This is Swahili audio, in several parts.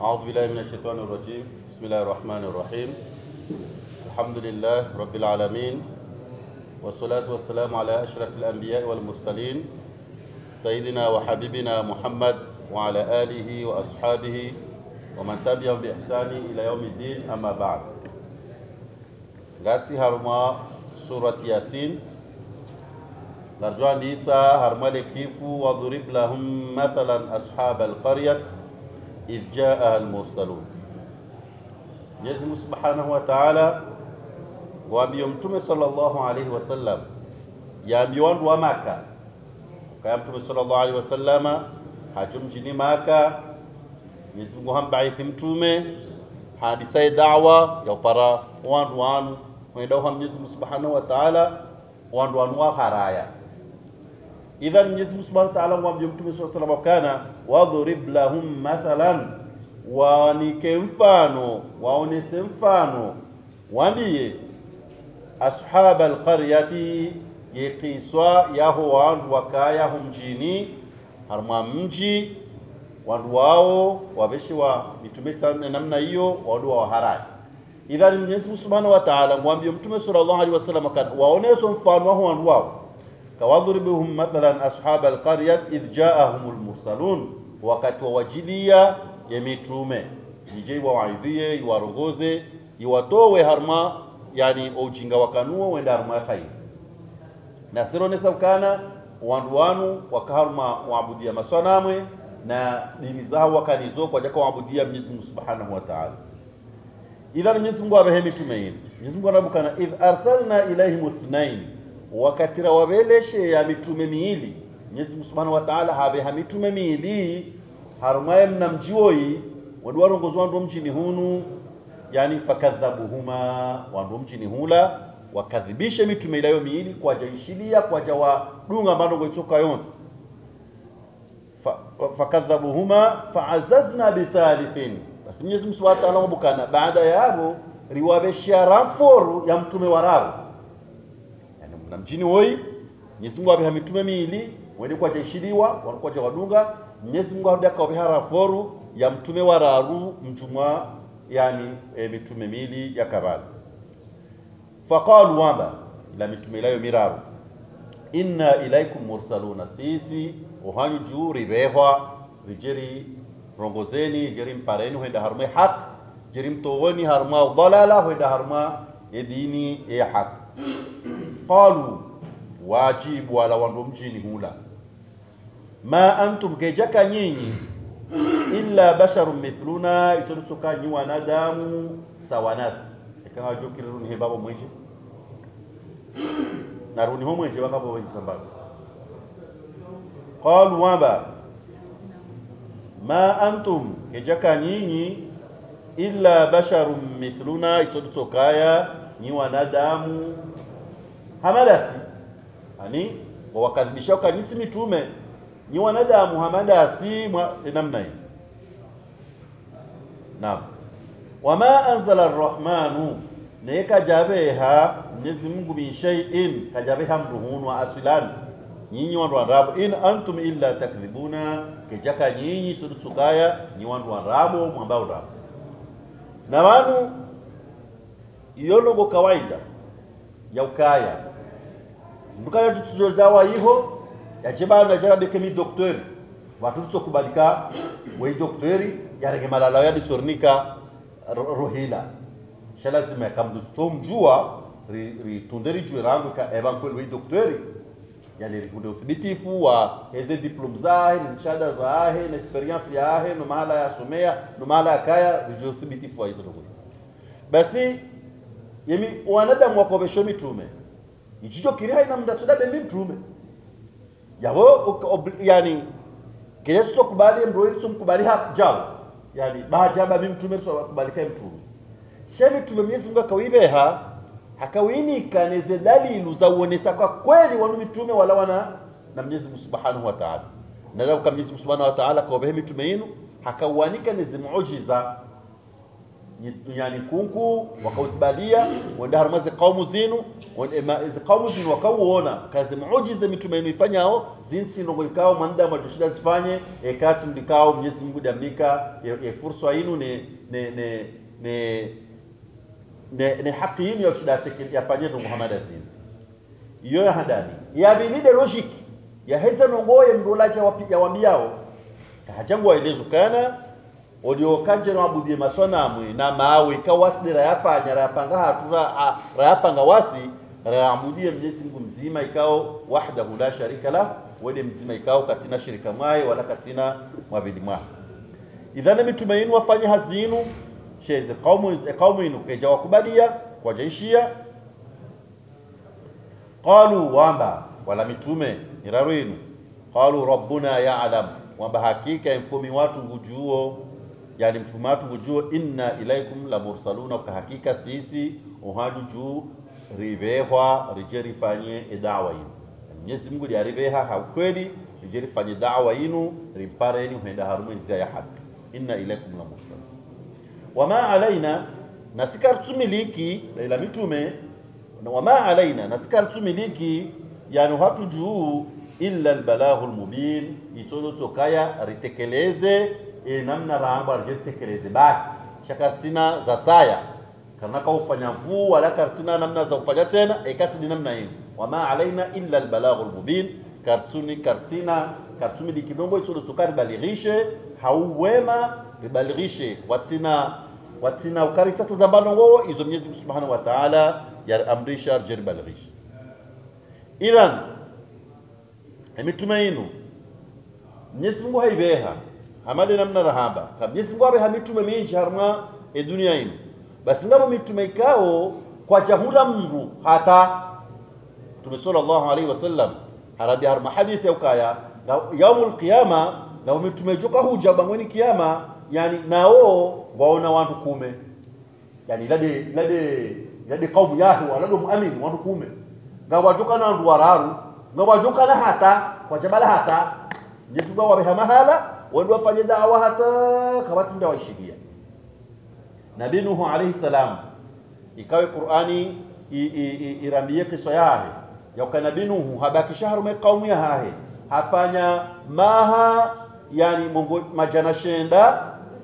أعوذ بالله من الشيطان الرجيم بسم الله الرحمن الرحيم الحمد لله رب العالمين والصلاة والسلام على أشرف الأنبياء والمرسلين سيدنا وحبيبنا محمد وعلى آله وأصحابه ومن تبعهم بإحسان إلى يوم الدين أما بعد غاسي هرما سورة ياسين نرجو أن إيسا هرما لكيفو وضرب لهم مثلا أصحاب القرية إذ جاءها المرسلون Mwenyezi Mungu Subhanahu wa Ta'ala waambie Mtume sallallahu alaihi wasallam yaambie wandu wa Maka kaya Mtume sallallahu alaihi wasallama hajo mjini Maka Mwenyezi Mungu hambaithi mtume hadisaye dawa ya upara wandu wanu wenda uha Mwenyezi Mungu Subhanahu wa Ta'ala wandu wanu wa haraya idhan Mwenyezi Mungu Subhanahu wa Ta'ala mwambie Mtume sallallahu alaihi wasallam kana wadhrib lahum mathalan waanike mfano waonese mfano waambie ashaba alqaryati yekiswa yaho wandu wakayaho mjini harma mji wandu wao waveshiwa mitume sana namna hiyo wandu wa harai idhan Mwenyezi Mungu Subhanahu wa Ta'ala mwambie mtume sallallahu alaihi wasallam kana waoneso mfano waho wandu wao kawadhribuhum mathalan ashaba alqaryat idh ja'ahumul mursalun wakati wawajilia ya mitume ije iwawaidhie iwarongoze iwatowe harma yani ujinga wakanuo wenda harma khair na sironesa ukana wandu wanu wakaharma waabudia maswanamwe na dini zao wakanizo kwa jaka waabudia Mwenyezi Mungu Subhanahu wa Ta'ala idhan Mwenyezi Mungu abehe mitume yini Mwenyezi Mungu anabukana idh arsalna ilaihim ithnain wakatira wabeleshe ya mitume miili Mwenyezi Mungu Subhanahu wa Ta'ala habeha mitume miili harumaye mna mjioi wandu warongozwa wandu mjini hunu yani fakadhabuhuma wandu mjini hula wakadhibishe mitume ilayo miili kwaja ishilia kwaja wadunga mbandongo itoka yonse Fa- fakadhabuhuma faazazna bithalithin basi Mwenyezi Mungu Subhanahu wa Ta'ala mubukana baada ya hapo riwabeshia raforu ya mtume warao yani mna mjini woi Mwenyezi Mungu abeha mitume miili wende kwaja ishiliwa wanakwaja wadunga Mwenyezi Mungu arudi akawabeha raforu ya mtume wararu mjumwa yani e, mitume mili ya kabala faqalu wamba ila mitume ilayo miraru inna ilaikum mursaluna sisi ohanyu juu ribehwa rijeri rongozeni jeri mpareni huenda harma haq jeri mtowoni harma dalala huenda harma edini ya haq qalu wajibu ala wandu mjini hula ma antum kejaka nyinyi illa basharun mithluna isorutoka nyi wanadamu sawanasi ikanga jokiruni he babo mwenje naruni ho mwenje bakabo wenje sambazo qalu wamba ma antum kejaka nyinyi illa basharun mithluna isotokaya nyi wanadamu hamadasi ani wawakadhibisha ukanyiti mitume ni wanadamu hamadasi mwa namna hii naam wama anzala arrahmanu ne kajabeha mwenyezi mungu min shay'in kajabeha mruhunu wa aslan nyinyi wandu wandabu in antum illa takdhibuna kejaka nyinyi sudutsukaya nyi wandu wandabu mwambao ndabu na wanu iyologo kawaida ya ukaya ndukaya tutuzodawa iho yajeba na jara beke mi doktori watu kubalika wei doktori yarege malala ya disornika ro- rohila shala zima kamdu tomjua ri, ri tunderi juu rangu ka evan kweli wei doktori yani rikunde uthibitifu wa heze diplom zahe ni shahada zahe na experience yahe no mahala ya somea no mahala ya kaya rijo uthibitifu wa hizo ndugu basi yemi wanadamu wakobesho mitume ichicho kiri haina mdatsoda bembi mtume yabo uk- ob- yani keyeso kubali mroiri so mkubali ha jao yani bahajaba mi mtume so kubali kai mtume shemi mtume Mwenyezi Mungu akawibeha akawinika neze dalilu za uonesa kwa kweli wanu mitume wala wana na Mwenyezi Mungu Subhanahu wa Ta'ala na leo kama Mwenyezi Mungu Subhanahu wa Ta'ala kawabehe mitume yenu hakawanika neze muujiza yani kunku wakauthibalia wenda harmazi kaumu zinu izi kaumu zinu wakauona kazi muujiza mitume inu ifanyao zinsi ndongo ikao mwanda matushida zifanye ekati ndikao mwenyezi Mungu damika e, e fursa inu ne ne ne ne ne, ne haki inu ya shida yafanye ndo Muhammad azini iyo ya hadani ya bilide logic ya heza nongoye mdolaja ya wambiao kahajangu waelezo kana oliokanje no abudie maswanamu na mawe kawasi rayafanya rayapanga hatura rayapanga wasi rayabudie Mwenyezi Mungu mzima ikao wahdahu la sharika la wede mzima ikao katina shirika mwaye wala katina mwabili mwa idhana mitume yenu wafanye hazinu sheze qaumu qaumu yenu keja wakubalia kwa jaishia qalu wamba wala mitume iraru yenu qalu rabbuna ya'lam wamba hakika mfumi watu ngujuo yani mfumo watu ngujuo inna ilaikum la mursaluna kwa hakika sisi uhaju juu rivehwa rije rifanye dawa yinu Mwenyezi Mungu liariveha hakweli rije rifanye dawa yinu rimpareni huenda harume nzia ya haki inna ilaikum la mursalun wama alaina nasikartumiliki ila mitume wama alaina nasikartumiliki yani hatu juu illa albalaghu almubin itsolo tokaya ritekeleze e namna ramba ritekeleze basi shakartina za saya kana ka ufanya mvuu wala kartina namna za ufanya tena e kasi ni namna hiyo wama alaina illa albalaghu almubin kartuni kartina kartumi dikidombo itsolo tokari balighishe hauwema ribalighishe watina watina ukari tata za mbanongo izo Mwenyezi Mungu Subhanahu wa Ta'ala ya amrisha ribalighishe idhan emitume inu Mwenyezi Mungu haibeha hamade namna rahaba ka Mwenyezi Mungu abe hamitume minji harma e dunia inu basi ngabo mitume ikao kwa jahura mndu hata Mtume sallallahu alaihi wasallam harabi harma hadithi ukaya yaumul qiyama na mitume joka huja bangweni kiyama yani nao waona wantu kume yani lade lade lade kaumu yahu walado muamini wantu kume na wajoka na ndu wararu na wajoka na hata kwa jabala hata Mwenyezi Mungu wabeha mahala wendo wafanye dawa hata kawati nda waishikia Nabii Nuhu alayhi salam ikawe Qur'ani irambie kisa yahe ya kwa Nabii Nuhu habaki shahru me kaumu ya hahe hafanya maha yani mungu majana shenda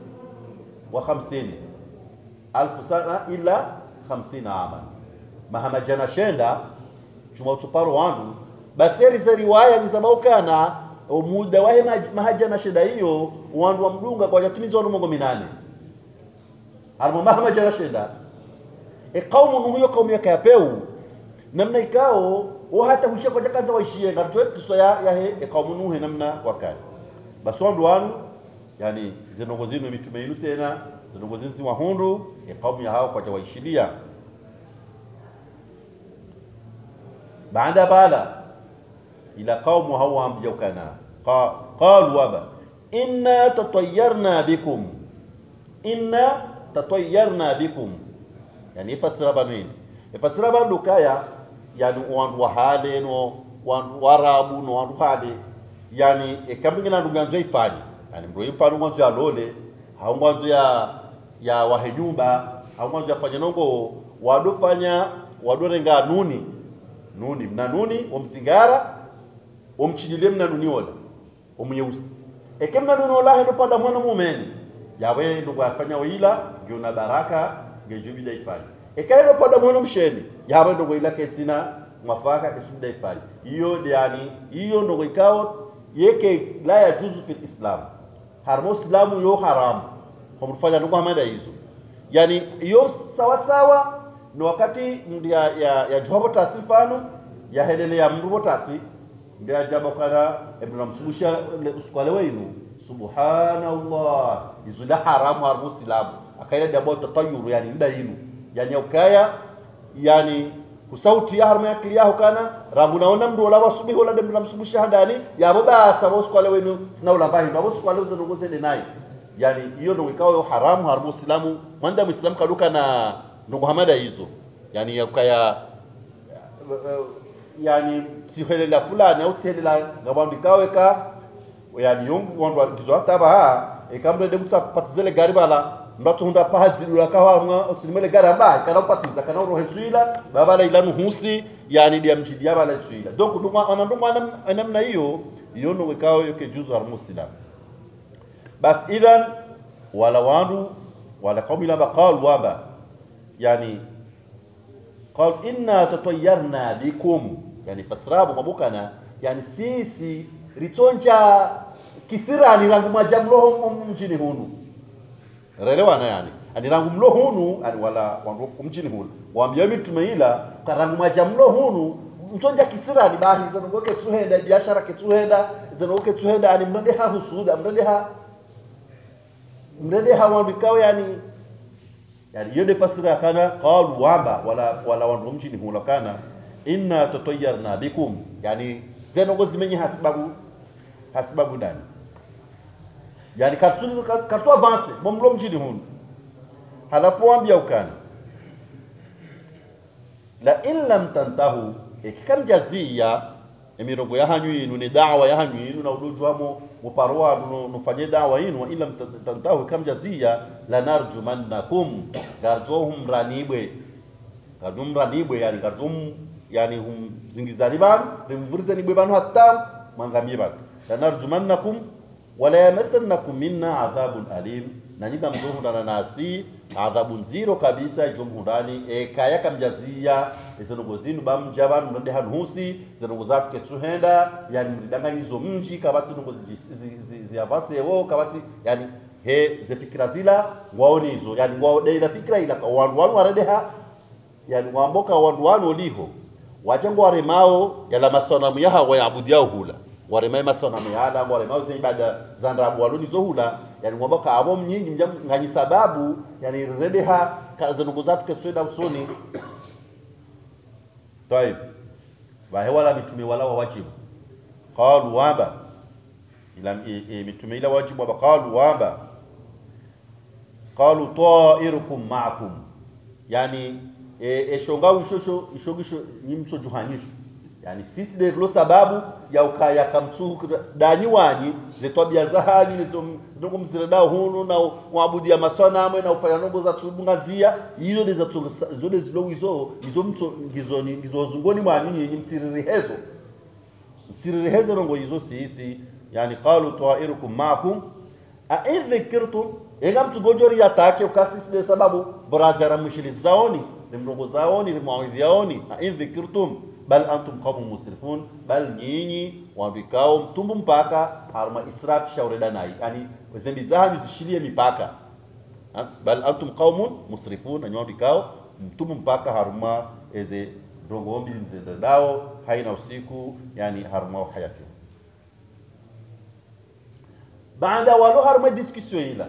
wa 50 alfu sana ila 50 ama maha majana shenda chuma utuparo wandu baseri za riwaya nizamaukana muda wahe mahaja na shida hiyo wandu wa mdunga kwa jatumizi wandu mongo minane harimo maha maja na shida e kaumu nuhu yo kaumu yaka yapeu namna ikao o hata hushia kwa jakanza waishie ngatwe kiswa ya yahe e kaumu nuhu namna wakali basi wandu wanu yani zinongo zinu mitume yinu tena zinongo zinzi wahundu e kaumu ya hao kwa jawaishilia baada bala ila qaumu hawa ambiyokana qalu waba inna tatayyarna bikum inna tatayyarna bikum yani ifasira banwini ifasira bandu kaya yani wandu wahale no wandu warabu no wandu hale yani ekambingina nduganzo ifanye yani mro ifanye mwanzo ya lole hau mwanzo ya ya wahenyumba hau mwanzo ya fanya nongo wadofanya wadorenga nuni nuni mna nuni omsingara omchidile mna nuni ola omyeusi eke mna nuni ola hendo pada mwana mumeni yawe ndo afanya wila ngiona baraka ngejubida ifanye eke hendo pada mwana msheni yawe ndo ila ketina mwafaka kesubida ifanye hiyo yani hiyo ndo ikao yeke la yajuzu fil islam harmo islamu yo haramu kwa mfanya ndo hamada hizo yani hiyo sawa sawa ni wakati ndia ya, ya juhabo tasi mfano ya helele ya mrubo tasi ndia jaba kana ibn msumusha usukwale wenu subhanallah izula haramu har muslim akaila dabo tatayuru yani nda yinu yani ukaya yani kusauti ya harma yakili yaho kana rangu naona mndu ola wasubihi ola de msumusha handani yabo basa usukwale wenu sina ulambahi ndo usukwale uzenongoze naye yani hiyo ndo ikawa haramu har muslimu mwanda muislamu kaduka na ndugu hamada hizo yani yakaya yani sihelela fulani au sihelela ngabandu kaweka yani yongu wandu kizo hataba ha ekamre de kutsa patizele gari bala ndatunda pazi dula kawa sinimele garaba kana upatiza kana urohe tswila babala ilanu husi yani dia mjidi ya bala tswila donc ndumwa ana ndumwa namna hiyo hiyo ndo wekao yoke juzu al muslim bas idhan wala wandu wala qaumi la baqal waba yani قال إنا تطيرنا بكم يعني فسرابو mabukana yani sisi ritonja kisirani rangu majamloho mjini hunu relewana yani ani rangu mlo hunu ani wala wandu mjini hunu waambia mitume ila karangu majamlo hunu mtonja kisirani bahi zanogoke tuhenda biashara ketuhenda zanogoke tuhenda ani mrende ha husuda mrende ha mrende ha wandu ikawa yani yani hiyo fasira kana qalu wamba wala wala wandu mjini hunu kana inna tatayyarna bikum yani zenogo zimenye hasibabu hasibabu ndani yani katulu katu avance momlo mjini hunu halafu wambia ukana la in lam tantahu ikikamjazia emirongo yahanyu inu ni dawa yahanyu inu na udujwamo muparwa nufanye dawa inu wa in lam tantahu ikamjazia lanarjumannakum garjohum ranibwe garjum ranibwe yani garjum yani hum zingizani banu rimvurizani bwe banu hatta mangamie banu lanarjumannakum wala yamassannakum minna adhabun alim na nyika mzohundana nasi adhabu nziro kabisa jomhundani e kaya kamjazia izinogo zinu bamja banu mnande hanuhusi zinogo zatu ketsuhenda yani mridanganyizo mji kabati nogo ziavasewo kabati yani he zefikira zila ngwaonizo yani ngwaodeila fikira ila wandu wanu waredeha yani ngwamboka wandu wanu oliho wajengo waremao yala masanamu yaha wayabudiao hula waremai masanamu yala waremao zenye ibada za ndabu waloni zohula yani ngomba ka abo mnyingi mjam nganyi sababu yani redeha kazenugo zatu ketsweda usoni طيب bahe wala mitume wala wa wajibu qalu wamba ila e, e, mitume ila wajibu wamba qalu wamba qalu ta'irukum ma'akum yani eshonga ishosho ishogisho nyimso juhanyisho yani sisi de lo sababu ya ukaya kamtu danyi wanyi zetwabia zahali nizo ndongo mziradao hunu na mwabudia maswana amwe na ufanya nongo za tubungazia hizo de za zode zilo hizo hizo mto ngizo ngizo zungoni mwanyi nyinyi msiriri hezo msiriri hezo nongo hizo sisi yani qalu ta'irukum ma'akum a in dhikirtum ega mtu gojori yatake ukasisi de sababu borajara mushili zaoni limrongo zaoni limawidhi yaoni a in dhikirtum bal antum qaumun musrifun bal nyinyi wambikao mtumbu mpaka harma israf shaureda nai yani zembi zahanyu zishilie mipaka ha? bal antum qaumun musrifun nanyo wambikao mtumbu mpaka harma eze rongombi mzendedao haina usiku yani harma hayati baada walo harma discussion ila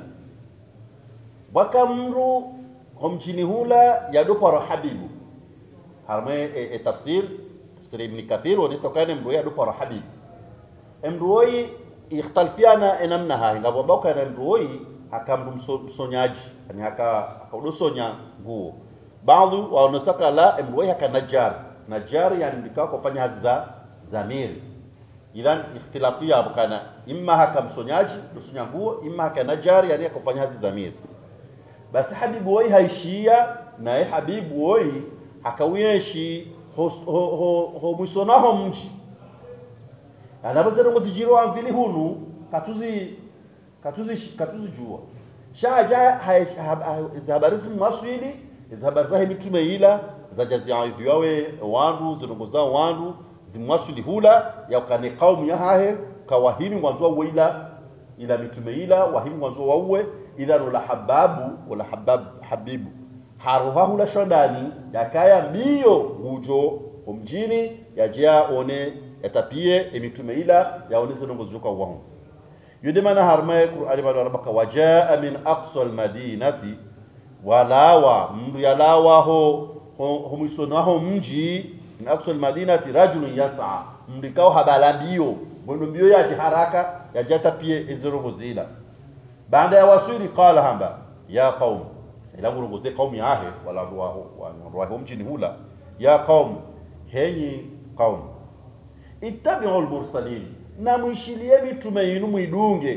wakamru homjini hula yadoparo habibu harma e, e tafsir tafsir ibn kathir wanisa kana mruya yadoparo habibu emruoi ikhtalfiana enamnaha ngabomba na mruoi akamru msonyaji yani haka akaudosonya nguo baadhi waonesaka la emruoi haka najar najar yani ndikao kufanya hazi za zamiri idhan ikhtilafu yabo kana imma haka msonyaji dosonya nguo imma haka najar yani akufanya hazi zamiri basi habibu woi haishia naye habibu woi hakawiyeshi homwisonaho ho, ho, mji anavazere ngo zijiro amvili hunu katuzi katuzi katuzi jua shaja habari zimaswili habari zahe mitume ila zajaziaidhi yawe wandu zirongo zao wandu zimwaswili hula yakane kaumu yahahe kawahimi ngwanzwa weila ila mitume ila wahimi ngwanzwa wauwe idhan wala hababu wala habab habibu haruha hula shondani yakaya mbio gujo omjini yajia one yatapie emitume ila yaone zinongo zuka wahu yude mana harma qur'ani bado rabaka wajaa min aqsa almadinati walawa mru yalawa ho ho mwisonaho mji min aqsa almadinati rajulun yas'a mrikao habala mbio mwendo mbio yaje haraka yajata pie ezirongo zila baada ya wasiri qala hamba ya qaum silangu rongoze qaumi yahe wala ruwaho ruwaho mjini hula ya qaum henyi qaum ittabi'u al-mursalin na muishilie mitume yinu mwidunge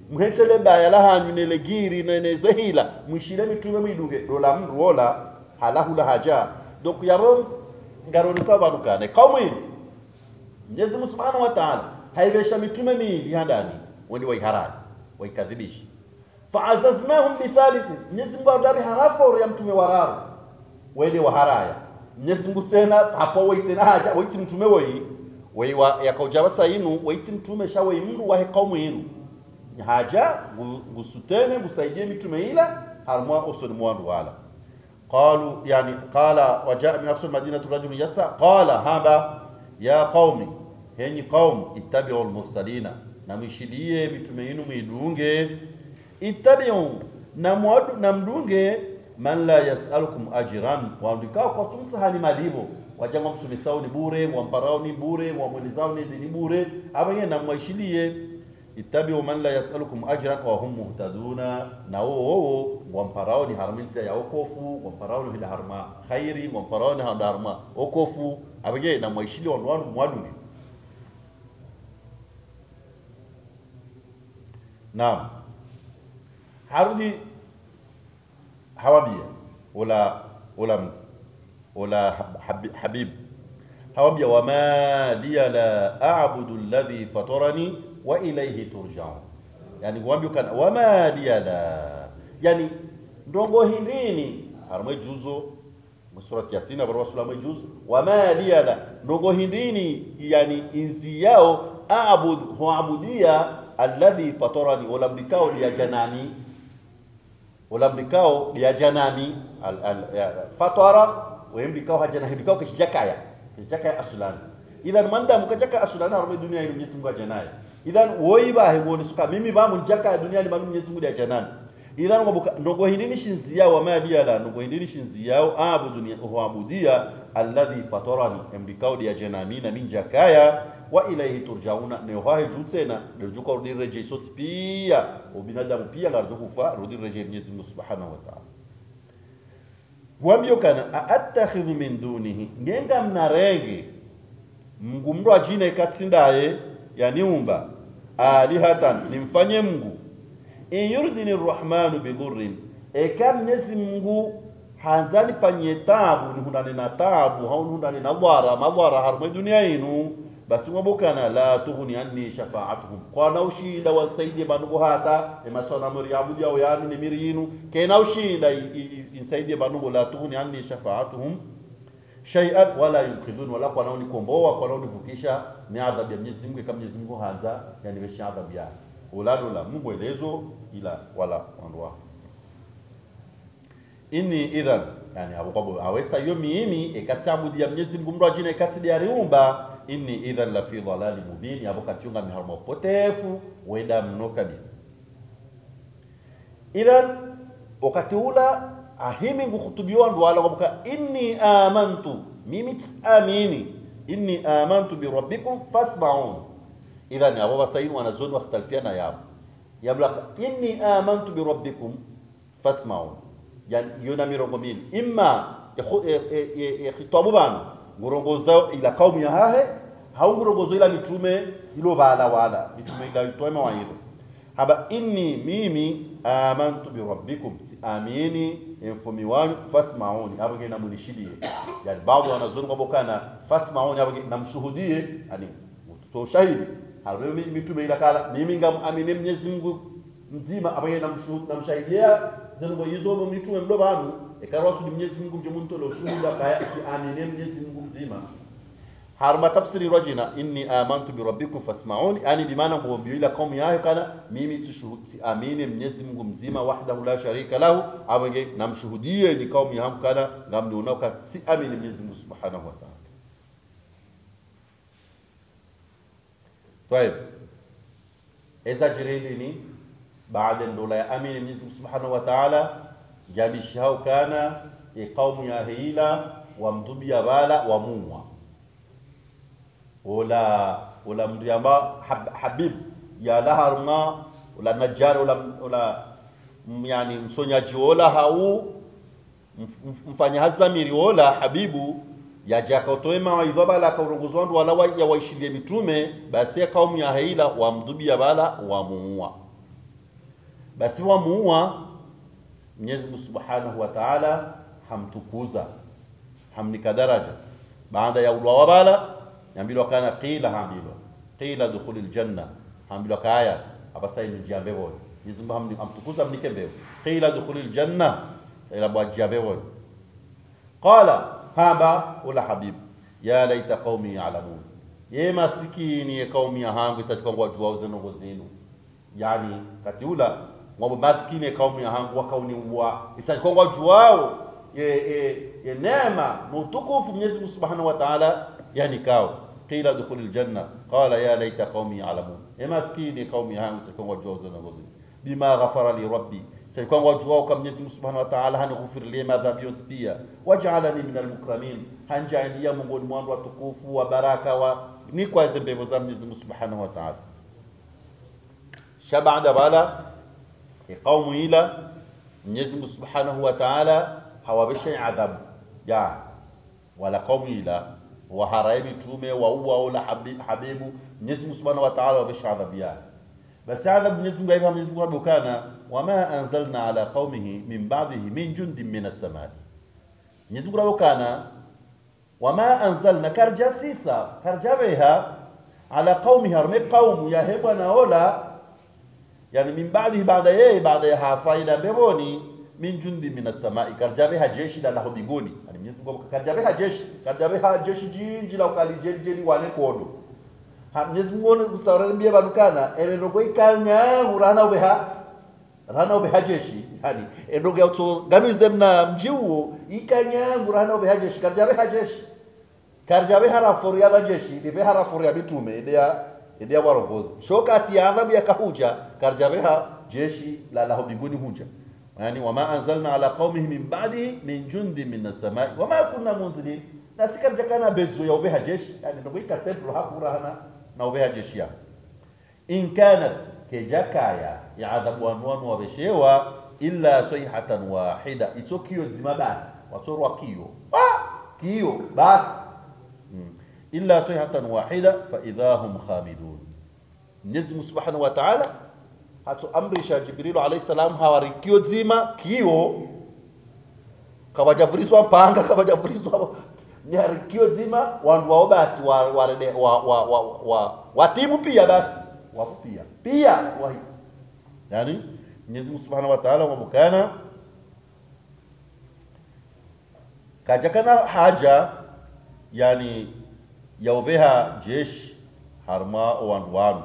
mhetsele baya la hanyu nele giri nene zehila mwishile mitume mwidunge dola mndu wola halahula haja donc yabo ngaroni sa bantu kane kaumwi Mwenyezi Mungu Subhanahu wa Ta'ala haibesha mitume miili handani wende waiharani waikadhibishi faazaznahum bithalithi Mwenyezi Mungu adabi harafa ya mtume wararo wende waharaya Mwenyezi Mungu tena hapo waitena haja waiti mtume woi wei wa yakaujawa sainu waiti mtume sha wei mndu wa kaumu yinu haja gusutene gusaidie mitume ila harmwa usoni mwandu wala qalu yani qala wajaa min afsul madinatu rajulun yasa qala haba ya qaumi henyi qaum ittabi'u almursalina na mwishilie mitume yinu mwidunge ittabi'u na mwadu na mdunge man la yas'alukum ajran waandikao kwa tumsahani malibo wajangwa msumisao ni bure mwamparao ni bure mwamwelezao ni dini bure abanye na mwaishilie ittabi'u man la yas'alukum ajran wa hum muhtaduna na wo wo wamparao ni harminsa ya okofu wamparao ni harma khairi wamparao ni harma okofu abanye na mwaishilie wanwanu mwadunge Naam. Harudi hawabia wala wala wala hab- habib hawabia wama liya la a'budu alladhi fatarani wa ilayhi turja'un yani wambio kana wama liya la yani ndongo hindini harmwe juzo surati yasin abarwa sura mwe juzo wama liya la ndongo hindini yani inzi yao a'budu huabudia alladhi fatarani ulabdikao dia janani ulabdikao dia janani al, al, ya, fatara wembikao hajana hibikao kishijakaya kishijakaya asulani idhan manda mukajaka asulani arme dunia ino Mwenyezi Mungu ajanai idhan woiba hewoni suka mimi ba munjaka dunia ni manu Mwenyezi Mungu dia janani idhan ngobuka ndogo hindini shinzia wa mali ala ndogo hindini shinzia abudu ni huabudia alladhi fatarani embikao dia janani na min jakaya wa ilaihi turjauna ne wahe jutsena ne juka rudi reje sot pia ubinadamu pia ngarjo kufa rudi reje Mwenyezi Mungu Subhanahu wa Ta'ala wambio kana aattakhidhu min dunihi ngenga mnarege Mungu mndo ajina ikatsindaye yaniumba alihatan nimfanye Mungu in yurdini rrahmanu bidhurrin eka Mwenyezi Mungu hanzani fanyie tabu ni hundane na tabu haunu hundane na dhara madhara harmwe dunia inu basi ngobokana la tughni anni shafa'atuhum kwana ushinda wasaidie banugo hata emasona muri abudi au yani ni mirinu kena ushinda insaidie banugo la tughni anni shafa'atuhum shay'an wala yunqidhun wala kwa naoni komboa kwa naoni vukisha ni adhabu ya Mwenyezi Mungu kama Mwenyezi Mungu hanza yani weshi adhabu ya ulado la Mungu elezo ila wala wandoa inni idhan yani abokwabo awesa yo miimi ekatsabudia Mwenyezi Mungu mndo ajina ekatsi dia riumba inni idhan la fi dhalali mubin yabo katiunga miharmo potefu weda mno kabisa idhan wakati ula ahimi ngukutubiwa ndo wala kwabuka inni amantu mimi tsamini inni amantu bi rabbikum fasma'un idhan abo basaini wanazoni wakhtalifiana yabo yabla inni amantu bi rabbikum fasma'un yani yona mirongo mbili imma yakhitabu banu ngurongoza ila kaumu ya hahe hau ngurongozo ila mitume ilo bala wala mitume ila itoe mawaidha haba inni mimi amantu bi rabbikum si amini mfumi wanyu fasmauni abage na munishidie yani baadhi wanazoni kwamba kana fasmauni abage na mshuhudie yani to shahidi halwe mitume ila kala mimi ngam amini Mwenyezi Mungu mzima abage na mshuhudia zengo hizo mitume mdo banu ekarwasudi Mwenyezi Mungu mje muntu lo shuhuda kaya si amini Mwenyezi Mungu mzima harma tafsiri rajina inni amantu bi rabbikum fasma'uni yani bimaana ngombi ila kaumu yayo kana mimi tushuhudi amini Mwenyezi Mungu mzima wahdahu la sharika lahu awenge namshuhudie ni kaumu yangu kana ngamni unaoka si amini Mwenyezi Mungu subhanahu wa ta'ala طيب اذا جريني بعد ndola ya amini Mwenyezi Mungu subhanahu wa ta'ala jadishao kana e kaumu ya hila wamdhubia bala wamumwa wala wala mndu amba hab, habib ya laharma wala najjar wala wala yani msonyaji wala hau mfanya hazamiri wala habibu yajaka utoe mawaidha bala kaurongozwa ndu wala ya waishilie mitume basi kaumu ya hila wamdhubia bala wamuua basi wamuua Mwenyezi Mungu Subhanahu wa Ta'ala hamtukuza hamnika daraja baada ya ulwa wabala yambilwa kana qila hambilwa qila dukhulil janna hambilwa kaya abasa ni jambe boy Mwenyezi Mungu hamni- hamtukuza mnike mbeo qila dukhulil janna ila bwa jambe boy qala haba ula habib ya laita qaumi ya'lamun ye masikini ye qaumi yangu isatikangwa jua uzenongo zenu yani kati ula ngwabo maskini ye kaumu yahangu wakauniwa isachikwangwa juwao ye, ye, ye neema na utukufu Mwenyezi Mungu Subhanahu wa Ta'ala yani kao qila dukhulil janna qala ya laita qaumi ya'lamun ye maskini ye kaumu yahangu isachikwangwa juwao zenogozi bima ghafara li rabbi isachikwangwa juwao kama Mwenyezi Mungu Subhanahu wa Ta'ala hanighfirilie madhambi yonse pia waj'alani minal mukramin hanjaalia miongoni mwa watu watukufu wa baraka wa ni kwa zembevo za Mwenyezi Mungu Subhanahu wa Ta'ala shabada bala qaumu ila Mwenyezi Mungu Subhanahu wa Ta'ala hawabesha adhabu ya wala qaumu ila wa harai mitume wa uwa wala habi- habibu Mwenyezi Mungu Subhanahu wa Ta'ala wabesha adhabu ya basi adhabu Mwenyezi Mungu aifa Mwenyezi Mungu rabukana wama anzalna ala qaumihi min ba'dihi min jundin min as-samai Mwenyezi Mungu rabukana wama anzalna karja sisa karja beha ala qaumihi arme qaumu ya hebwa naola yani min ba'dihi baada yeye baada ya hafaida beboni min jundi min as-samai karjabe ha jeshi la lahu binguni yani Mwenyezi Mungu karjabe ha jeshi karjabe ha jeshi jinji la ukali jeli jeli wane kodo ha Mwenyezi Mungu ne kusawara mbia badukana ele ndogo ikanya urana ubeha rana ubeha jeshi yani ndogo ya to gamize mna mjiwo ikanya urana ubeha jeshi karjabe ha jeshi karjabe harafuri ya majeshi libe harafuri ya mitume idea idea warongozi shokati ya adhabu ya kahuja karjabe ha jeshi la lahu mbinguni huja yani wama anzalna ala qaumihi min ba'dihi min jundi min as-samai wama kunna munzilin na sikarja kana bezo ya ubeha jeshi yani ndio ikasemplo hakurahana na ubeha jeshi ya in kanat kejakaya ya adhabu anwanu wabeshewa illa sayhatan wahida itokio zima basi watorwa kio ah kio basi illa sayhatan wahida fa idha hum khamidun Mwenyezi Mungu Subhanahu wa Ta'ala hatuamrisha Jibrilu alayhi salam hawarikio zima kio kawajavuriswa mpanga kawajavuriswa nyarikio zima wandu wao basi wa warede wa wa wa, wa, watimu pia basi wapo pia pia wahisi yani Mwenyezi Mungu Subhanahu wa Ta'ala wabukana kajakana haja yani yaubeha jeshi harma wandu wanu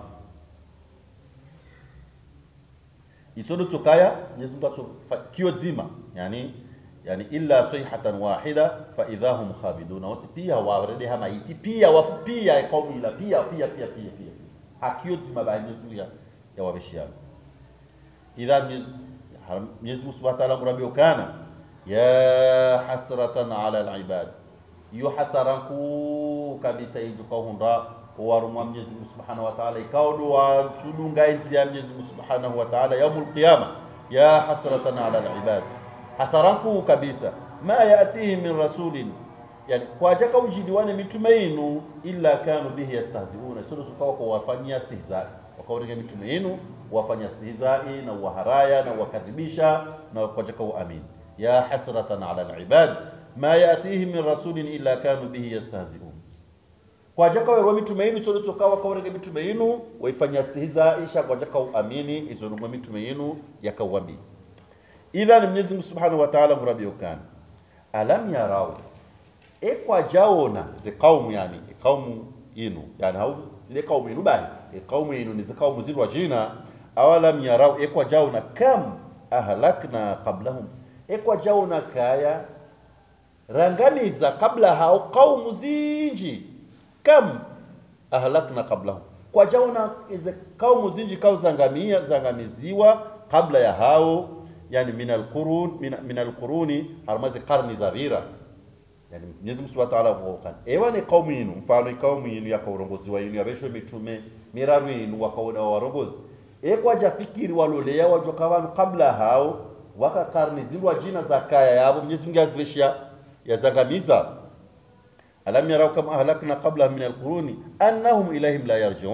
itodo tsukaya Mwenyezi Mungu atso kio zima yani yani illa sayhatan wahida fa idahum khabidun wati pia warede hama iti pia wafu pia kaumu ila pia pia pia pia pia hakio zima ba Mwenyezi Mungu ya, ya wabeshiana idha Mwenyezi Mwenyezi Mungu Subhanahu wa ta'ala ngurabio kana ya hasratan ala al-ibad iyo hasaranku kabisa ijukahunda warumwa Mwenyezi Mungu Subhanahu wa Ta'ala ikaudu wa chudunga enzi ya Mwenyezi Mungu Subhanahu wa Ta'ala yaumul qiyama ya hasratan ala al-ibad hasaranku kabisa ma yatihim min rasulin yani kwa jaka ujidiwane mitume inu illa kanu bihi yastahziuna tsono sukawa kwa wafanyia istihzai wakaurege mitume inu wafanya istihzai na waharaya na wakadhibisha na kwa jaka uamini ya hasratan ala al-ibad ma yatihim min rasulin illa kanu bihi yastahziun kwa jaka wewe mitume yenu sote tokawa kaurege mitume yenu waifanya stihza isha kwa jaka uamini izonumwa mitume yenu yakawambi idhan Mwenyezi Mungu Subhanahu wa Ta'ala murabi ukana alam yarau e kwa jaona ze kaumu yani e kaumu yenu yani hau zile kaumu yenu bali e kaumu yenu ni ze kaumu zilwa jina awalam yarau e kwa jaona kam ahlakna qablahum e kwa jaona kaya rangamiza kabla hao kaumu zinji kam ahlakna qablahum kwa jaona ize kaumu zinji kau zangamia zangamiziwa kabla ya hao yani min alqurun min, min alquruni harmazi qarni zabira yani Mwenyezi Mungu Subhanahu wa Ta'ala huokan ewa ni kaumu yenu mfano kaumu yenu ya kaurongozi wa yenu yabeshwe mitume miraru yenu wakaona warongozi e kwa jafikiri walolea wajoka wanu kabla hao waka karni zindwa jina za kaya yabo Mwenyezi Mungu aziveshia yazangamiza alam yarau kam ahlakna qablahum min alquruni annahum ilayhim la yarjiun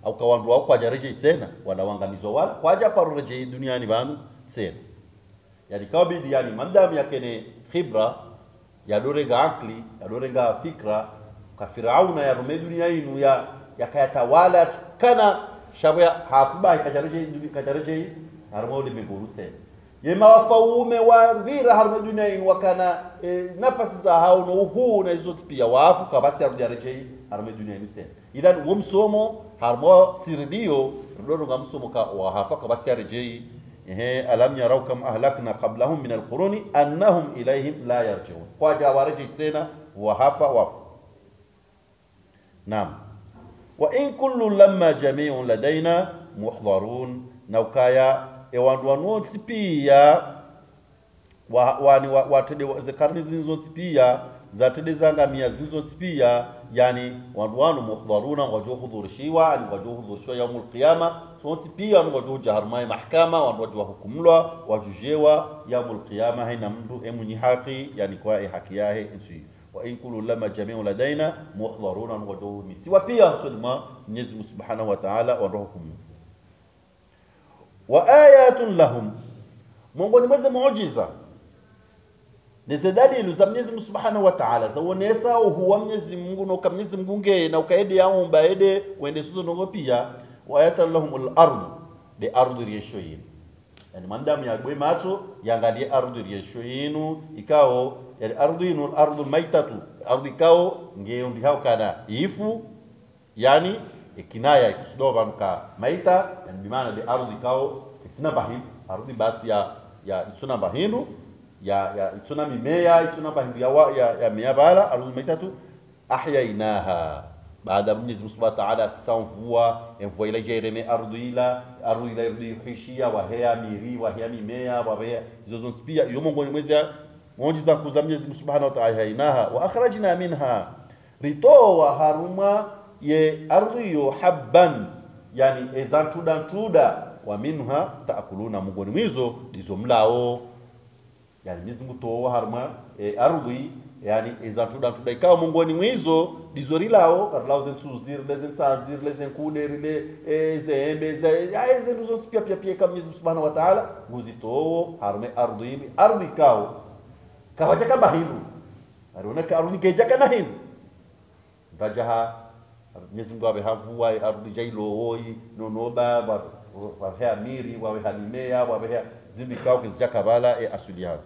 au kawandu wao kwa jareje tena wala wangamizwa wala kwaja parureje duniani banu tena yani kawa bidi yani mandam yakene khibra yadorenga akli yadorenga fikra ka firauna ya rume dunia inu ya yakayatawala kana shabya hafuba kajareje kajareje harmo de miguru tena yema wafaume wa vira harmo dunia inu wakana e, nafasi za hao no uhu na hizo pia wafu kabati ya rujareje harmo dunia inu tena idhan wumsomo harmo sirdio rodo ngamsomo ka wahafa kabati ya rejei ehe alam yarau kam ahlakna qablahum min alquruni annahum ilayhim la yarji'un kwa jawariji tena wahafa wafu naam wa in kullu lamma jami'un ladaina muhdharun naukaya ewandu wanotsi pia wa, wani wa, watede wa, karni zinzotsi pia zatede zangamia zinzotsi pia yani wandu wanu muhdharuna wajo hudhurishiwa ani wajo hudhurishiwa yaumul qiyama sonsi pia wanu wajo jaharmai mahkama wanu wajo hukumlwa wajujewa yaumul qiyama haina mndu emunyi haki yani kwa e haki yahe nsi wa in kullu lama jami'u ladaina muhdharuna wanu wajo misiwa pia sulma Mwenyezi Mungu Subhanahu wa Ta'ala wanu hukumu wa ayatun lahum miongoni mwezi muujiza nize dalilu za Mwenyezi Mungu Subhanahu wa Ta'ala zaonesa uhuwa Mwenyezi Mungu na Mwenyezi Mungu nge na ukaede yaumba ede wende suzo nongo pia wa ayatan lahumul ardu de ardu riesho yinu yani mandamu ya gwe macho yangalie ardu riesho yinu ikao yani ardu yinu ardu maitatu ardu ikao nge undi hao kana ifu yani ikinaya ikusudoba mka maita yani bimana de ardu ikao itina bahindu ardu basi ya ya ituna bahindu ya ya ituna mimea ituna bahindu ya, wa, ya, ya mea bala ardu maitatu ahyainaha baada ya Mwenyezi Mungu Subhanahu wa Ta'ala sasa mvua mvua ile jereme ardhi ila ardhi ile ardhi yuhishia wa hea miri wa hea mimea wa hea hizo zote pia hiyo Mungu ni mwezi muujiza kuza Mwenyezi Mungu Subhanahu wa Ta'ala hainaha wa akhrajna minha ritoa haruma ye ardhi yo habban yani ezantuda ntuda wa minha taakuluna Mungu ni mwizo dizo mlao yani Mwenyezi Mungu toa haruma e, ardhi yani izantuda ntuda ikawa mungoni mwizo dizorilao karilao zentuziri lezentsanziri lezenkuderile ezembe ezentu zonse pia pia pia kama Mwenyezi Subhanahu wa Ta'ala nguzitowo harume ardhi ardhi kao kawaja kama hindu ariona ka ardhi keja kana hindu ndajaha Mwenyezi Mungu abe havua ardhi jailowoi nonoba wahea miri wahea mimea wahea zimbi kao kizija kabala e asuli yazo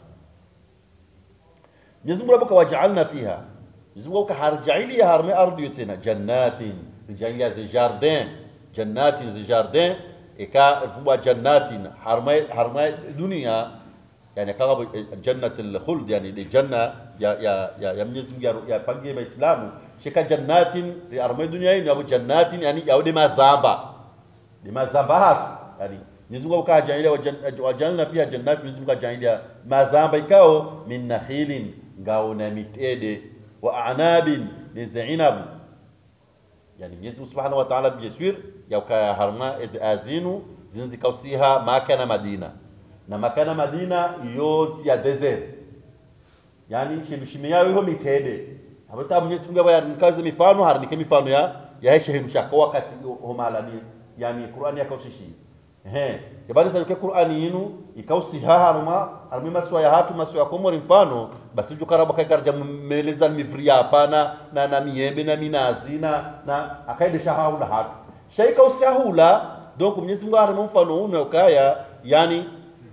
Mwenyezi Mungu abuka waja'alna fiha Mwenyezi Mungu kaharjaili harme ardhi yotsena jannatin rijalia ze jardin jannatin ze jardin eka fubwa jannatin harma harma dunia yani kama jannatul khuld yani di janna ya ya ya, ya Mwenyezi Mungu ya pangie waislamu shika jannatin harma dunia ni abu jannatin yani ya de mazamba de mazamba hatu yani Mwenyezi Mungu kajalia wajalna fiha jannatin Mwenyezi Mungu kajalia mazamba ikao min nakhilin ngao na mitede wa anabin lizainabu yani Mwenyezi Mungu Subhanahu wa Ta'ala biyeswir yauka harma ez azinu zinzi kausiha maka na Madina na maka na Madina yoti ya desert yani shindu shimea yo mitede habata Mwenyezi Mungu aba yarnikaze mifano harnike mifano ya ya heshe hindu shaka wakati homala ni yani Qur'ani yakausishi ehe kibali sa Qur'ani yinu ikausiha harma harmi maswa ya hatu maswa ya komori mfano basi jukaraba kaikarja meleza mifria hapana na na miembe na minazi na na akaide shahaula hatu shaika usahula donc Mwenyezi Mungu arama mfano uno kaya yani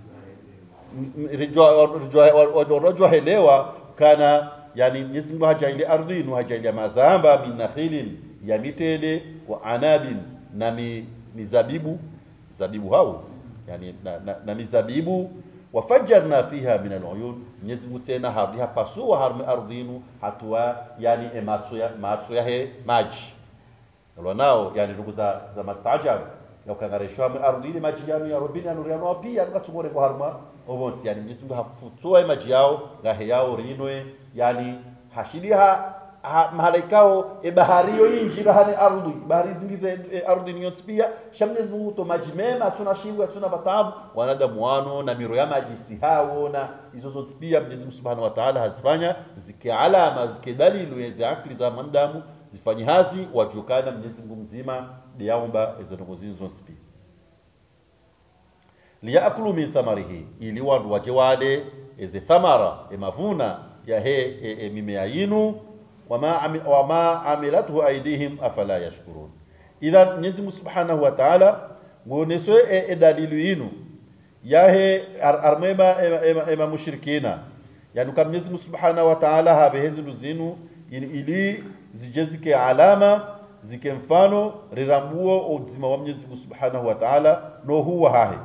rajwa helewa kana yani Mwenyezi Mungu hajaili ardhinu hajaili mazamba min nakhilin ya mitede wa anabin na mi, mizabibu zabibu hao yani na, na, na mizabibu wafajjarna fiha min aluyun Mwenyezi Mungu tena hadi hapasua harmi ardhinu hatua yani ematso ya matso ya he maji nalo nao yani ndugu za za mastajab ya ukangarishwa mi ardhini maji yanu ya robini anu riano pia ngatumore kwa harma obonsi yani Mwenyezi Mungu hafutua maji yao ngahe yao rinwe yani hashidiha ha, mahalaikao e bahari yo injira hane ardhi bahari zingize e, ardhi ni pia shamnezi Mungu to maji mema hatuna shingo hatuna batabu wanadamu wano na miro ya maji sihao na hizo zote pia Mwenyezi Mungu Subhanahu wa Ta'ala hazifanya zike alama zike dalilu ya akili za mandamu zifanyi hazi wajukana Mwenyezi Mungu mzima diaomba izo ndongo zinzo pia liyakulu min thamarihi ili wandu waje wale eze thamara emavuna ya he e, e, mimea yinu wama, ami, wama amilatuhu aidihim afala yashkurun idhan Mwenyezi Mungu Subhanahu wa Ta'ala ngoneswe e, e dalilu yinu yahe ar, armema ema, ema, ema mushrikina yani kama Mwenyezi Mungu Subhanahu wa Ta'ala habe hezindu zinu ili zije zike alama zike mfano rirambuo uzima wa Mwenyezi Mungu Subhanahu wa Ta'ala no huwa hahe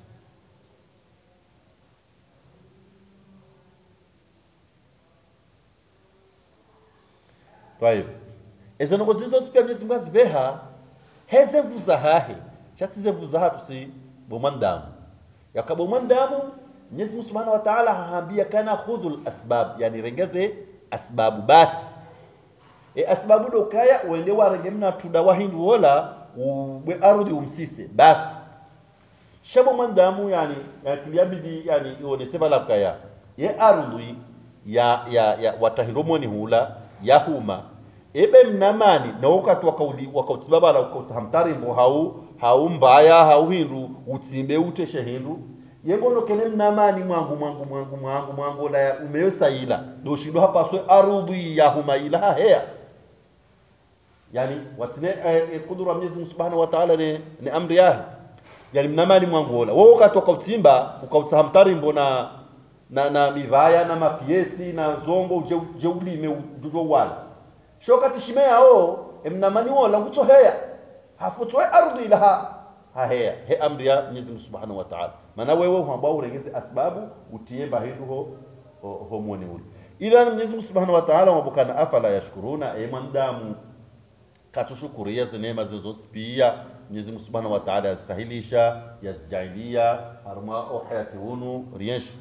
Twayo. Ezo nongo zizo tsipya Mwenyezi Mungu aziveha heze vuza hahe. Chasize vuza hatu si bomandamu. Yakabo mandamu Mwenyezi Mungu Subhanahu wa Ta'ala haambia kana khudhul asbab, yani rengeze asbabu basi. E asbabu do kaya uende warenge mna tuda wahindu wola ubwe arudi umsise basi. Shabo mandamu yani yakiliabidi yani ione sebala kaya. Ye arudi ya ya ya watahiromoni hula ya huma ebe mnamani na wakati wakauli wakautibaba wakautahamtari mbo hau hau mbaya hau hindu utsimbe uteshe hindu yengono kene mnamani mwangu mwangu mwangu mwangu mwangu la umeyosaila doshindo hapa swe arudhi ya huma ila hea yani watine eh, kudura Mwenyezi Mungu Subhanahu wa Ta'ala ne, ne amri yahi yani mnamani mwangu ola wewe wakati wakautimba ukautahamtari mbo na na na mivaya na mapiesi na zongo uje uje ulime ujo wala shoka tishimea o emnamani wala ngutso heya hafutwe ardhi laha ha heya he amri ya Mwenyezi Mungu Subhanahu wa Ta'ala maana wewe huambao urengeze asbabu utie bahidu ho ho, ho mwone ule idhan Mwenyezi Mungu Subhanahu wa Ta'ala wabukana afala yashkuruna e mandamu katushukuria neema zozote pia Mwenyezi Mungu Subhanahu wa Ta'ala yasahilisha yazijailia harma uhayati hunu riyesh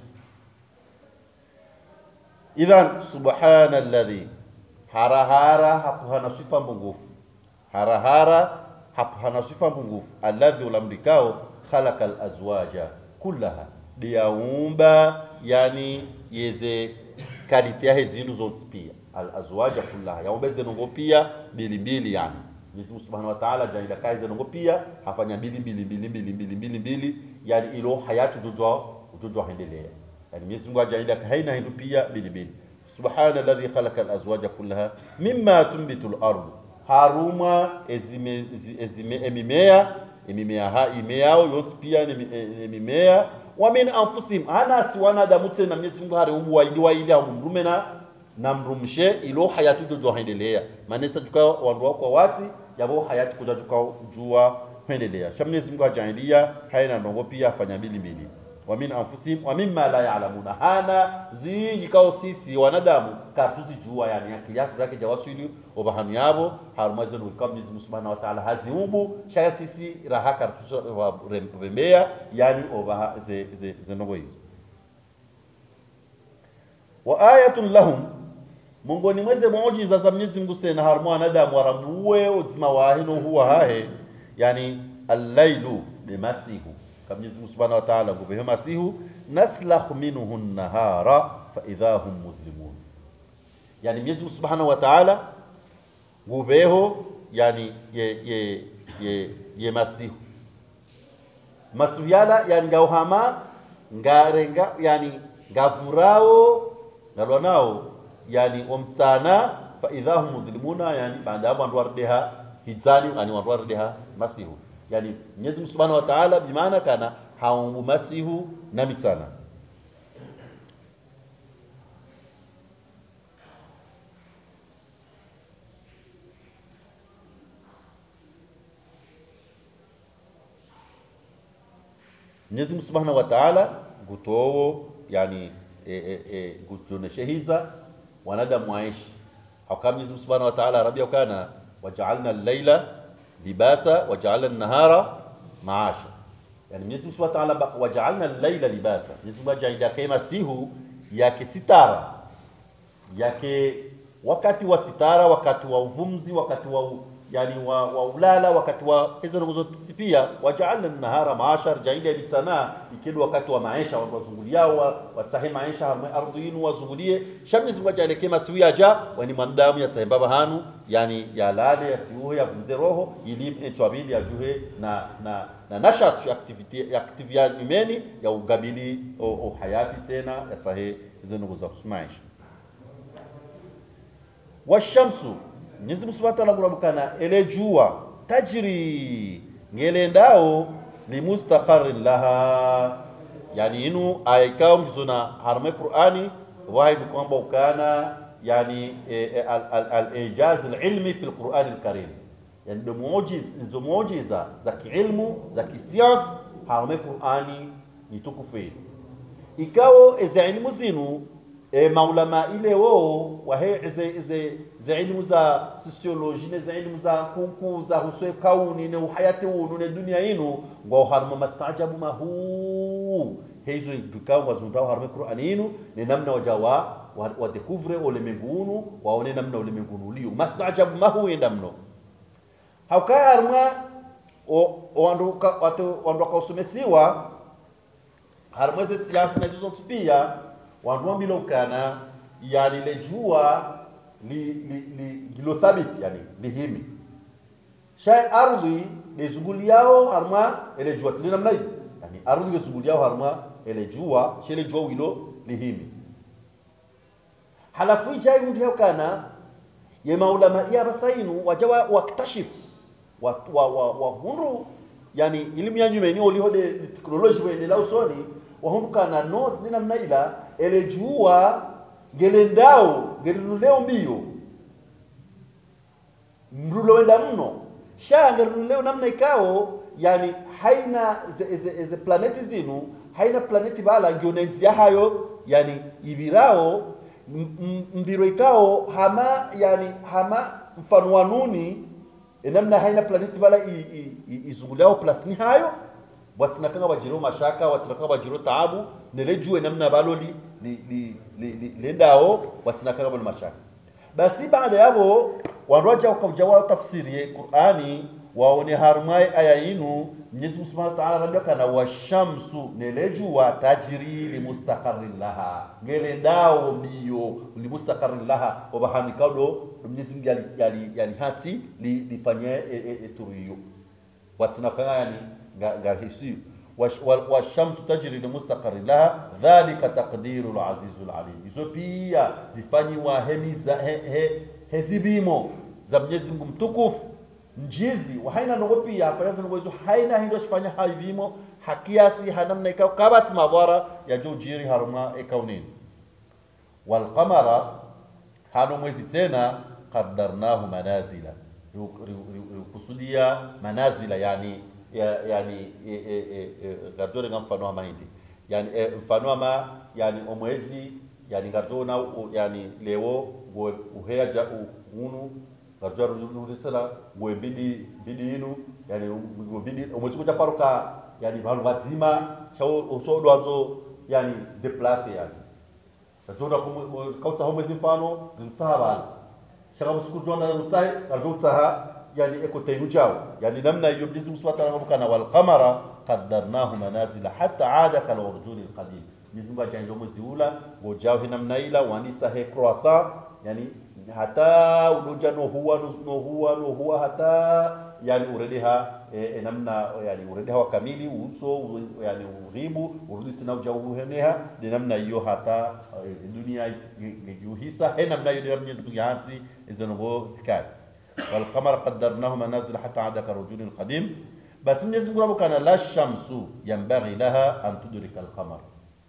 idhan subhana alladhi harahara hapo hana sifa mpungufu harahara hapo hana sifa mpungufu alladhi ulamlikao khalaqa alazwaja kullaha diyaumba yani yeze kalite he zindu zote pia alazwaja kullaha yaumba zenongo pia mbili mbili yani Mwenyezi Mungu Subhanahu wa Ta'ala jaila kai zenongo pia hafanya mbili mbili mbili mbili mbili mbili mbili yani ilo hayatu jojo jojo hendelea yani Mwenyezi Mungu ajaida haina hindu pia mbili mbili subhana alladhi khalaqa alazwaja kullaha mimma tunbitu al-ard haruma ezime, ezime emimea emimea ha imeao yote pia ni emimea wa min anfusihim ana si wanadamu tena Mwenyezi Mungu hari ubu waidi waidi au mrume na na mrumshe ilo hayatu jojo hendelea manesa tuka wandu wako wati yabo hayati kuja tuka jua hendelea sha Mwenyezi Mungu ajaidia haina ndongo pia afanya mbili mbili wa min anfusihim wa mimma la ya'lamuna hana zinji kao sisi wanadamu katuzijua yani akili yatu yake jawasili obahanu yabo harumazo ni kama Mwenyezi Mungu Subhanahu wa Ta'ala haziumbu shaka sisi raha kartusha rembea yani obaha ze ze ze ndogo hizo wa ayatun lahum mongoni mweze muujiza za Mwenyezi Mungu sena harmu wanadamu warambuwe uzima wahino huwa hahe yani al-lailu bimasihu kama Mwenyezi Mungu Subhanahu wa Ta'ala ngubeho masihu naslakh minhu an-nahara fa idha hum muzlimun yani Mwenyezi Mungu Subhanahu wa Ta'ala ngubeho yani ye ye ye, ye masihu masihu yala yani ngauhama ngarenga yani ngavurao ngalwa nao yani omsana fa idha hum muzlimuna yani baada hapo andu wardeha hizani yani wandu wardeha masihu yani Mwenyezi Mungu Subhanahu wa Ta'ala bimaana kana haumbu masihu na mitsana Mwenyezi Mungu Subhanahu wa Ta'ala gutowo yani e, e, e, gutuoneshe hiza wanadamu waishi hakama Mwenyezi Mungu Subhanahu wa Ta'ala rabia kana waja'alna al-laila libasa waja'alna an-nahara maasha yani Mwenyezi Mungu Subhanahu wa Ta'ala waja'alna al-laila libasa Mwenyezi Mungu ajaida kama sihu yake sitara yake wakati wa sitara wakati wa uvumzi wakati wa yani wa, wa ulala wakati wa hizo nguzo pia wajaalna nahara maashar jaili bisana ikidu wakati wa maisha watu wazunguliao wa, watsahe maisha harma ardhi yinu wazungulie shamni zingwa jale kema siwia ja wani mandamu ya tsahibaba hanu yani ya lale ya siuhe ya vumze roho ilim etwabili ya juhe na na na nashat ya activity ya activia imeni ya ugabili o, o hayati tena ya tsahe hizo nguzo za maisha washamsu Mwenyezi Mungu Subhanahu wa Ta'ala kurabukana ele jua tajri ngelendao limustaqarrin laha yani inu aikao mkizona harme Qur'ani wahidu kwamba ukana yani al-ijaz al-ilmi fi al-Qur'an al-Karim yani ndo muujiza hizo muujiza za kiilmu za kisias harme Qur'ani ni tukufu ikao eza ilmu zinu e maulama ile wo wahe ize ize ze ilmu za sociology ne ze ilmu za kunku za huswe kauni ne uhayati wunu ne dunia inu ngo harma mastajabu mahu hizo dukao wazundao harma qur'ani inu ne namna wajawa wa, wa découvre ulimwengunu waone namna ulimwengunu ulio mastajabu mahu endamno haukaya harma o wanduka watu wanduka usumesiwa harma ze siasa na hizo pia wandu wambile ukana yani lejua li, li, li, lilo thabiti yani lihimi shay ardhi lezunguliao harma ele jua sile namna hii yani ardhi lezunguliao harma ele jua shele jua wilo lihimi halafu ijai mtu yakana ye maulama ya basainu wajawa waktashif wa wa wa, wa hundu yani elimu ya nyumeni olihode teknoloji wene la usoni wahundukana no sile namna ila ele jua ngelendao ngeliluleo mbio mrulowenda mno sha ngeliluleo namna ikao yani haina ze, ze, ze planeti zinu haina planeti bala ngionenzia hayo yani ibirao mbiro ikao hama yani hama mfano wa nuni namna haina planeti bala izunguliao plasini hayo watsinakanga wajiro mashaka watsinakanga wajiro taabu nelejue namna balo li, li, li, li, li, lendao watsinakanga balo mashaka basi baada yabo wanroja ukamjawa tafsiri Qur'ani waone harmai aya inu Mwenyezi Mungu Subhanahu wa Ta'ala anambia kana washamsu nelejua tajri limustaqarrin laha ngelendao mbio limustaqarrin laha obahanikado Mwenyezi Mungu yali yali, yali hati li, lifanye e, e, e, turiyo watsinakanga yani ngahisi washamsu tajri limustaqarrin laha dhalika taqdiru al-azizul alim hizo pia zifanyiwa hemiza he, he, hezibimo za Mwenyezi Mungu mtukufu njizi wahaina nogo pia afayaza nogo hizo haina hindo shifanya haivimo hakiasi hanamna ikao kabati madhara ya jujiri haruma ikaunini walqamara hano mwezi tena qaddarnahu manazila kusudia manazila yani ya, yani gardone nga mfano wa mahindi yani e, mfano ama yani omwezi yani gardona yani lewo uheya ja unu gardona rurisala ngwe bidi bidi inu yani bidi omwezi kuja paroka yani vanhu vadzima chao usodo anzo yani deplace yani gardona kautsa omwezi mfano rimtsaha vanhu shaka musiku jona rimtsahe gardona utsaha yani eko taynu jaw yani namna hiyo Mwenyezi Mungu Subhanahu wa Ta'ala wal qamara qaddarnahu manazila hatta aada kal urjuni al qadim Mwenyezi Mungu ajaenda mwezi ula ngojao namna ila wanisa he croissant yani hata udoja no huwa no huwa no huwa hata yani uredeha e, e, namna yani uredeha wa kamili uso yani uribu urudi tena uja uheneha de namna hiyo hata e, dunia yuhisa he namna hiyo Mwenyezi Mungu yanzi izongo sikari والقمر قدرناه منازل حتى عاد كالرجل القديم بس من يزم قرابو كان لا الشمس ينبغي لها أن تدرك القمر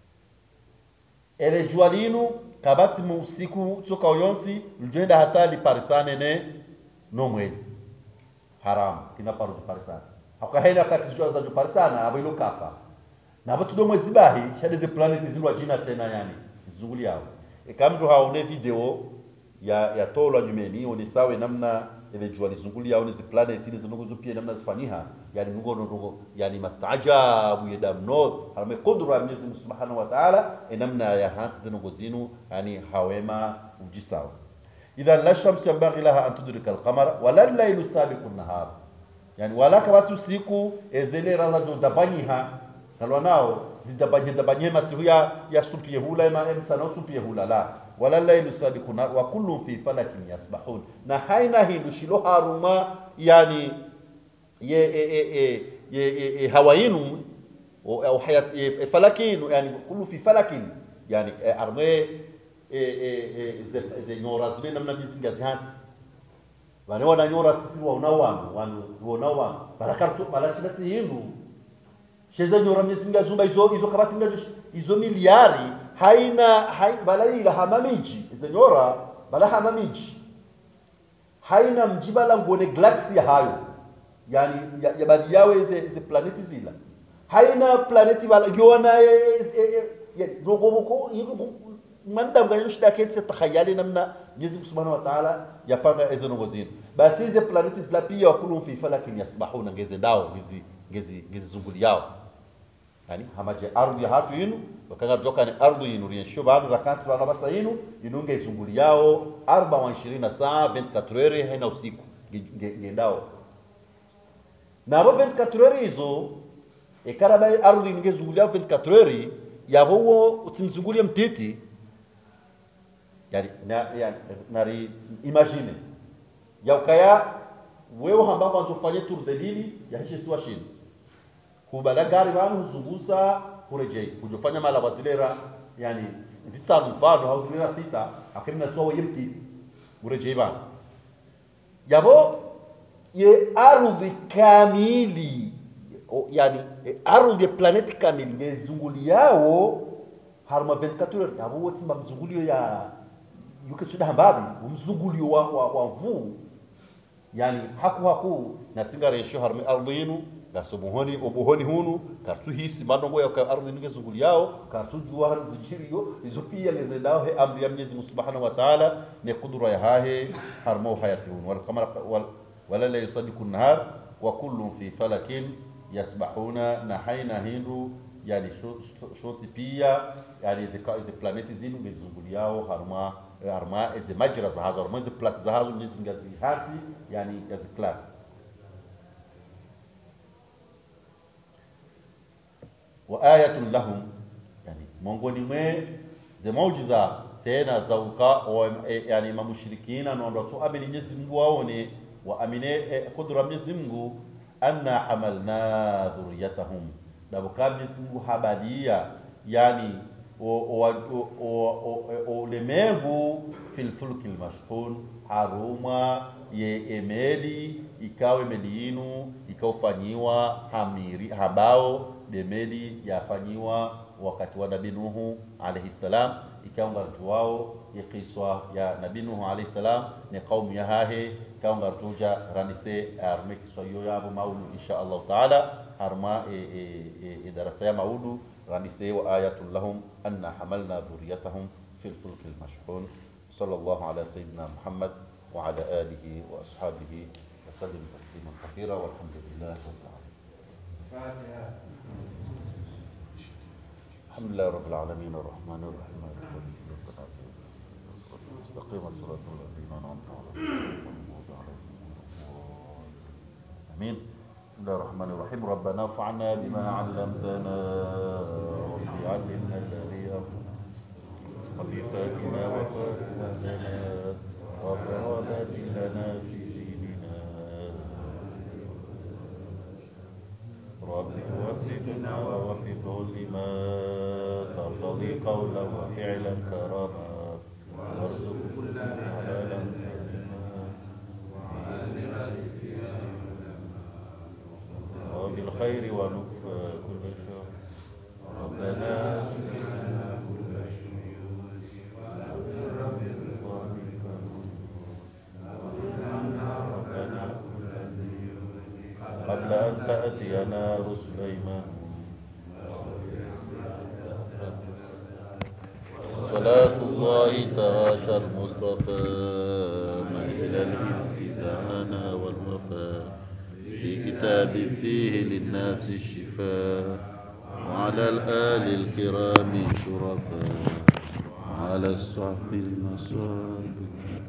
ele jua linu kabati usiku toka uyonsi lijoenda hata liparisane ne no mwezi haramu kinaparu juparisana hakahena kati jua za juparisana abo ilo kafa na abo tudo mwezi bahi shade ze planet zilwa jina tena yani zunguli yao e kamdu haone video ya ya tolwa nyumeni one sawe namna ile jua lizungulia au hizo planet ile zinogozo pia namna zifanyiha yani mungu ndo yani mastaajabu ya damno halme qudra ya Mwenyezi Mungu Subhanahu wa Ta'ala namna ya hansi zinogozinu yani hawema ujisawa idhan la shamsu yanbaghi laha an tudrika alqamara wala llailu sabiqu nahar yani wala kabati usiku ezelera la do dabanyiha kalwa nao zidabanye dabanye masihu ya ya supie hula ema emsana supie hula la wala llailu sabiqu nahar wa kullu fi falakin yasbahun na haina hindu shilo haruma yani ye e, e, e, ye, ye, ye hawainu o au hayat e, falakin yani kullu fi falakin yani e, arme e, e, e, ze, ze nyora zile namna mizinga zihansi vane wana nyora sisi wauna wanu wanu wona wanu barakartu balashilati hindu sheze nyora mizinga zumba izo izo kabatinga izo miliari haina hai balai la hamamiji izo nyora bala hamamiji haina mjibala ngone galaxy ya hayo yani ya, ya baadhi yao ize ize planeti zila haina planeti bala yona rogobuko manda mgani shida kete se takhayali namna Mwenyezi Subhanahu wa Ta'ala yapanga hizo nongo zinu basi hizo planeti zila pia wakulu fi falakin yasbahuna ngeze dao ngezi ngezi ngezi zunguli yao yani hamaje ardhi ya hatu yinu wakanga joka ni ardhi yinu riensho baadu rakanti bana basa yinu inunge zunguli yao 24 saa 24 heures haina usiku ngendao na abo 24 heures hizo ekaraba ardhi ninge zunguli yao 24 heures yabo wo utimzungulie mtiti yani na, yani, nari imagine yaukaya wewe hamba kwanza ufanye tour de l'île yahishe siwa shini hubala gari vanu huzunguza hurejei hujofanya mala wazilera yani zitsanu mfano au zilera sita akimna siwa weye mtiti urejei vanu yabo ye ardhi kamili o, yani e, ardhi ya planeti kamili ngezunguli yao harma 24 heures yabo wotima mzungulio ya yuke chuda hambabi umzungulio wa, wa, wa vuu yani haku haku nasinga resho harmi ardhi yinu gasobuhoni obuhoni hunu kartu hisi madongo ya ka ardhi ninge zunguli yao kartu jua har zijiriyo izo pia ngeze dao he amri ya Mwenyezi Mungu Subhanahu wa Ta'ala ne kudura ya hahe harmo hayati hunu wal qamara wal wala la yusadiku nahar wa kullu fi falakin yasbahuna na haina hindu yani shoti pia yani zika izi planeti zinu ngezunguli yao harma harma izi majra za hazo harma izi plus za hazo Mwenyezi Mungu azihati yani yazi class wa ayatun lahum yani mongoni mwe ze maujiza tena za uka e, yani mamushirikina nondo tu amini Mwenyezi Mungu waone wa amine e, kudura Mwenyezi Mungu anna hamalna dhurriyatahum dabuka Mwenyezi Mungu habalia yani ulemengu fil fulkil mashhun haruma ye emeli ikawe meli yinu ikaufanyiwa hamiri habao demeli yafanyiwa wakati wa nabii Nuhu alayhi salam ikaunga wao ya kiswa ya nabii Nuhu alayhi salam ni kaumu ya hahe ikaunga tuja ranise arme kiswa yo yabo maudu insha Allah taala harma e, e, e, darasa ya maudu ranise wa ayatul lahum anna hamalna dhurriyatahum fil fulkil mashhun sallallahu ala sayyidina Muhammad wa ala alihi wa ashabihi وسلم تسليما كثيرا والحمد لله رب العالمين. فاتحة الحمد لله رب العالمين الرحمن الرحيم مالك يوم الدين إياك نعبد وإياك نستقيم صراط الذين أنعمت عليهم غير المغضوب عليهم ولا الضالين. آمين بسم الله الرحمن الرحيم ربنا انفعنا بما علمتنا رب علمنا الذي ينفعنا وفي فاتنا وفاتنا وفرادات لنا في ديننا رب وفقنا ووفقه لما ترتضي قولا وفعلا كرما وارزق كل حلالا وبالخير ونكفى كل شر ربنا ربنا قبل أن تأتينا رسل إيمان صلاة الله تعاشى المصطفى ما إلى الامتدانا والوفاء في كتاب فيه للناس الشفاء وعلى الآل الكرام شرفاء وعلى الصحب المصاب